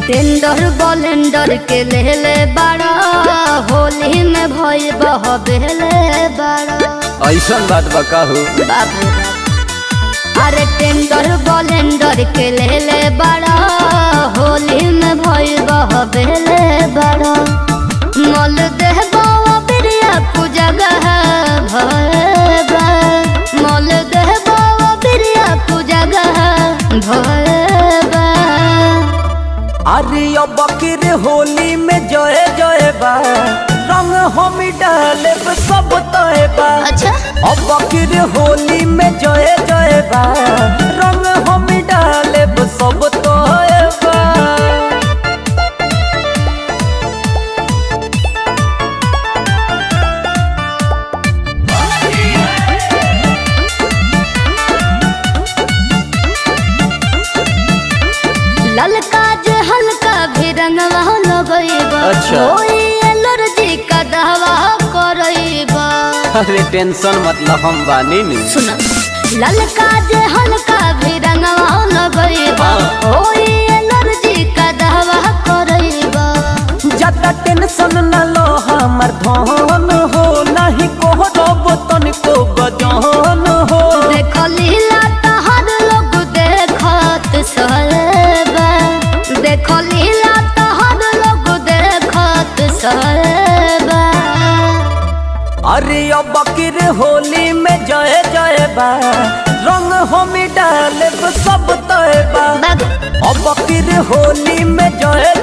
Tender blender के लेले बड़ा होली में भई बह बेले बड़ा ऐसन बात बा कहू बाप रे बाप। अरे टेंडर बलेंडर के लेले बड़ा होली में भई बह बेले बड़ा मल देह बाबा बिरिया पूजा गह भय बा मल देह बाबा बिरिया पूजा गह भय बा अरे अब बकीर होली में जय जय बा रंग हम डाले सब तय बा अच्छा अब बकीर होली में जय जय बा रंग हम डाले सब तय बा ललका जे हल्का भी रंगवा लगइबा अच्छा। ओई एलर्जी का दवा करइबा अरे टेंशन मतलब हम बानी नी सुन ललका जे हल्का भी रंगवा लगइबा हाँ। ओई एलर्जी का दवा करइबा ज्यादा टेंशन न लो हमर धन हो नहीं को रब तनिको गजन हो देख लीला तहर लोग देखत सहबा देख लीला तहर लोग देखत सहबा अरे अब बकीर होली में जय जय बा रंग हम डाले सब तय बा बाग अब बकीर होली में जय